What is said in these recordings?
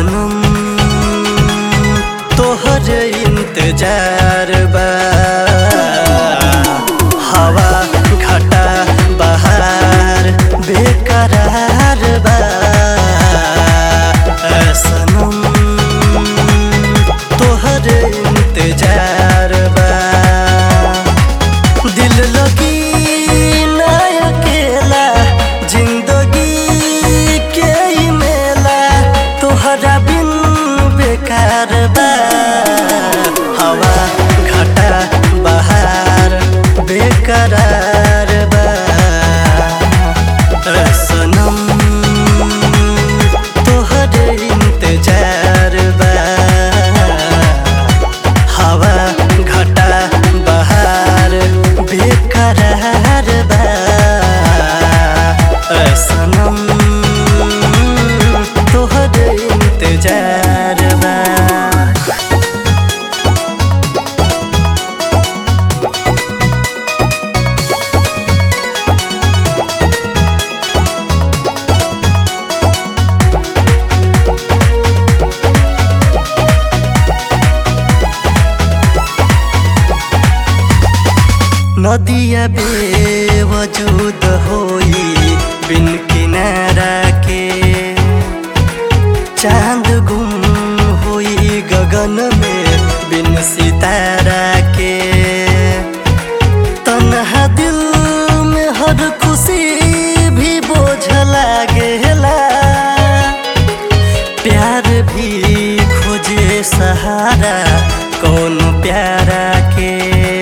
सनम तोहर इंतजार बा हवा घटा बहार बेकरार बा सनम तोहर इंतजार बा दिल लगी ना अकेला जिंदगी के ई मेला तोहरा बिन बेकार बा हवा घटा बहार बेकरार बा सनम तोहर इंतजार बा हवा घटा बहार बेकरार बा सनम तोहर इंतजार बा नदिया बेवजूद होई बिन किनारा के चांद गुम होई गगन में बिन सितारा के तन्हा दिल में हर खुशी भी बोझ लागेला प्यार भी खोजे सहारा कौन प्यारा के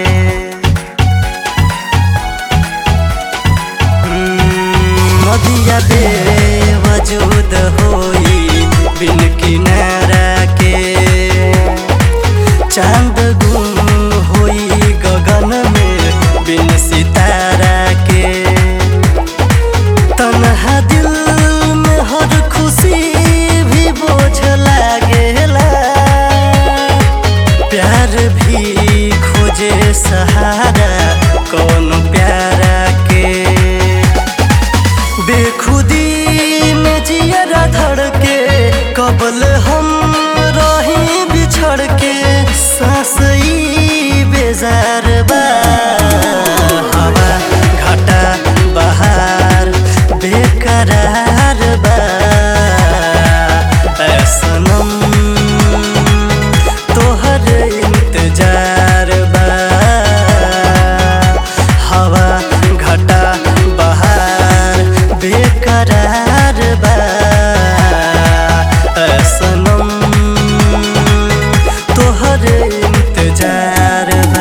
नदिया बेवजूद होई बिन किनारा के चांद गुम होई गगन में बिन सितारा के तन्हा दिल में हर खुशी भी बोझ लागेला प्यार भी खोजे सहारा कौन प्यारा के बेखुदी में जियरा धड़ के कबल हम रही बिछड़ के सांस ई बेजार बा हवा घटा बहार बेकरार बा ऐ सनम तोहर इंतजार बा हवा घटा बहार बेकरार बा ऐ सनम तोहर इंतजार बा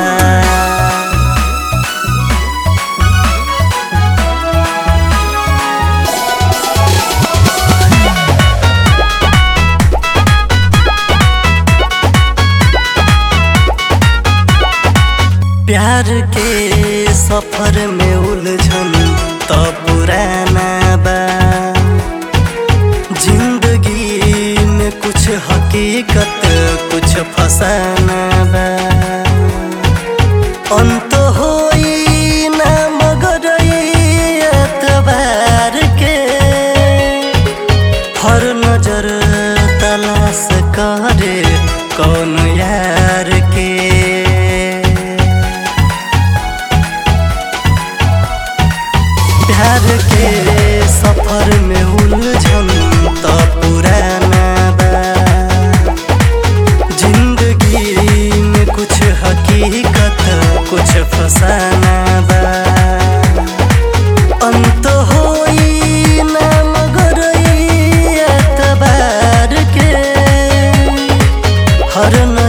प्यार के सफर में उलझन तो पुराना बा जिंदगी में कुछ हकीकत कुछ फसाना बा अंत होई ना मगर ई एतबार के हर नजर तलाश करे कौन यार के प्यार के सफर में उलझन तो पुराना बा जिंदगी में कुछ हकीकत कुछ फसाना बा अंत होई ना मगर ई एतबार के हर